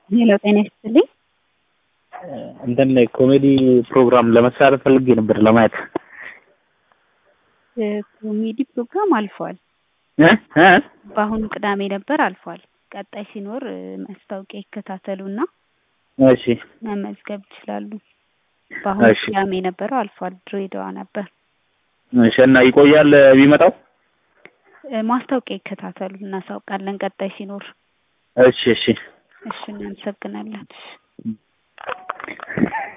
ሄሎ ጤና ይስጥልኝ። እንትን ላይ ኮሜዲ ፕሮግራም ለመሳተፍ ፈልጌ ነበር ለማየት ኮሜዲ ፕሮግራም አልፏል። እ እ በአሁኑ ቅዳሜ ነበር አልፏል። ቀጣይ ሲኖር ማስታወቂያ ይከታተሉና እሺ መመዝገብ ይችላሉ። በአሁኑ እሺ። ቅዳሜ የነበረው አልፏል። ድሬዳዋ ነበር። እሺ እና ይቆያል ቢመጣው? እ ማስታወቂያ ይከታተሉ፣ እናሳውቃለን ቀጣይ ሲኖር። እሺ እሺ እሺ እናመሰግናለን።